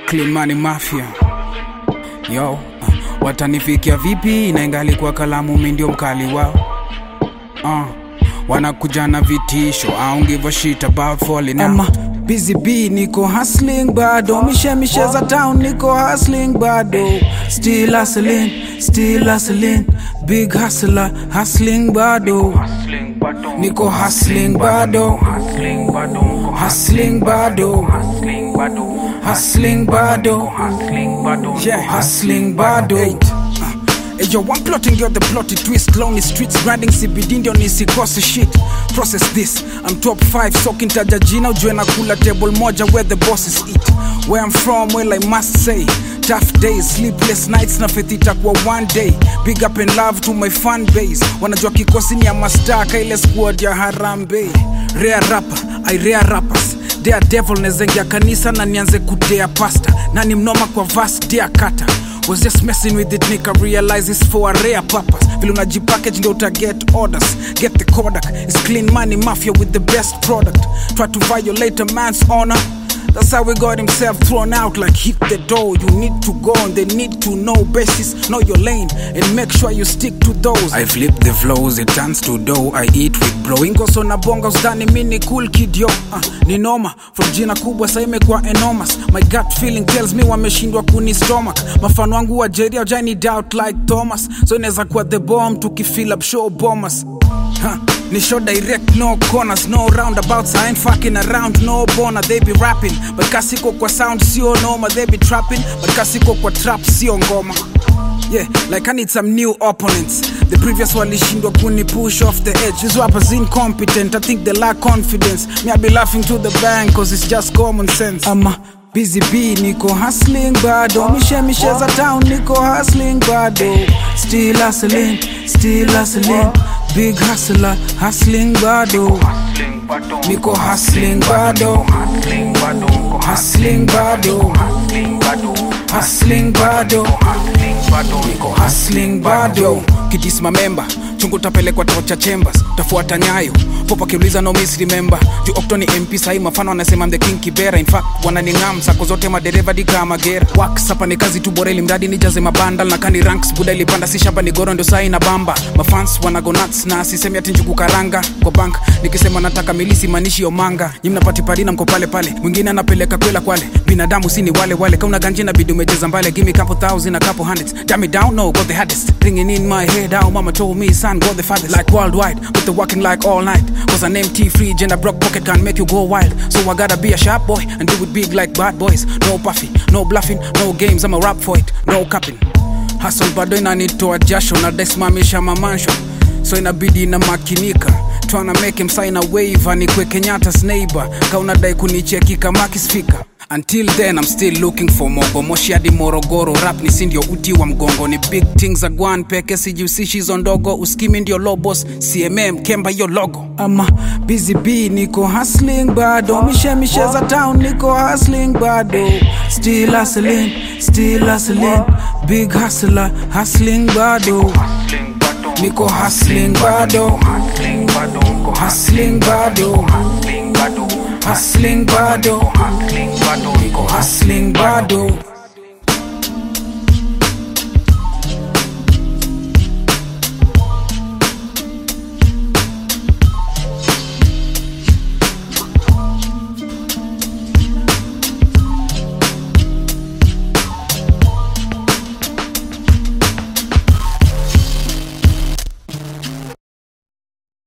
Clean Money Mafia yo uh, watanifikia vipi naingali kwa kalamu mi ndio mkali wao uh, wanakuja na vitisho I don't give a shit about falling out busy b niko hustling bado mishemishe za town niko hustling bado still hustling still hustling big hustler hustling bado niko hustling bado hustling bado hustling bado yeah hustling bado Hey, yo, I'm plotting, you're the plotted twist. Lonely streets, grinding CBD ndio nisikose shit. Process this, I'm top 5, soaking taja jina ujue na kula table moja where the bosses eat. Where I'm from, well I must say, tough days, sleepless nights na faith itakuwa one day. Big up and love to my fan base. Wanajua kikosi ni ya mastaka ile squad ya Harambe. Rare rapper, I rare rappers. Dare devil nezengia kanisa na nianze kudea pasta. Nani mnoma kwa vas dea kata was just messing with it nika realize it's for a rare purpose vile unajipackage ndio uta get orders get the kodak it's clean money mafia with the best product try to violate a man's honor That's how we got himself thrown out like hit the door. You need to go and they need to know basis, know your lane, and make sure you stick to those. I flip the flows, it turns to dough. I eat with bro. Ingoso na bonga usdani mini cool kid yo. Uh, ni noma from jina kubwa sa imekuwa enormous. My gut feeling tells me wameshindwa kuni stomach. Mafano wangu wa Jerry hawajani doubt like Thomas. So inaweza kuwa the bomb tukifill up show bombers. Huh. Ni show direct, no corners, no roundabouts. I ain't fucking around, no bona. They be rapping, but kasiko kwa sound sio noma. They be trapping, but kasiko kwa trap sio ngoma. Yeah, like I need some new opponents. The previous walishindwa kuni push off the edge. These rappers incompetent, I think they lack confidence. Me, I be laughing to the bank, cause it's just common sense. I'm a busy bee, niko hustling bado. Mishe mishe za town, niko hustling bado. Still hustling, still hustling. Big hustler, hustling bado. Niko hustling bado. Hustling bado. Hustling bado. Niko hustling bado. Kidisma member chungu tapelekwa tocha chambers tafuata nyayo popa kiuliza no miss remember juu okto ni mp sahi mafano anasema I'm the king kibera in fact wananingam sako zote madereva dika magera wax hapa ni kazi tu bora ili mradi nijaze mabandal na kani ranks buda ilipanda si shamba ni goro ndio sahi na bamba mafans wanago nuts na sisemi ati njugu karanga kwa bank nikisema nataka milisi manishi omanga nyi mnapati parina mko pale pale mwingine anapeleka kwela kwale binadamu si ni wale wale kauna ganji na bidi umecheza mbale give me couple thousand a couple hundreds damn it down no got the hardest ringing in my head how mama told me son go the farthest like worldwide with the working like all night cause an empty fridge and a broke pocket can make you go wild so I gotta be a sharp boy and do it big like bad boys no puffy no bluffing no games I'm a rap for it no capping hustle bado inanitoa jasho na desimamisha mamansho so inabidi na makinika tryna make him sign a waiver ni kwe kenyatta's neighbor kaunadai kunicheki kama kisfika until then i'm still looking for mogo moshi hadi morogoro rap ni sindio uti wa mgongo ni big things za gwan peke sijihusishi hizo ndogo uskimi ndio lobos cmm kemba hiyo logo ama busy b niko hustling bado mishe mishe za town niko hustling bado still hustling still hustling big hustler hustling bado niko hustling bado hustling bado hustling bado niko hustling bado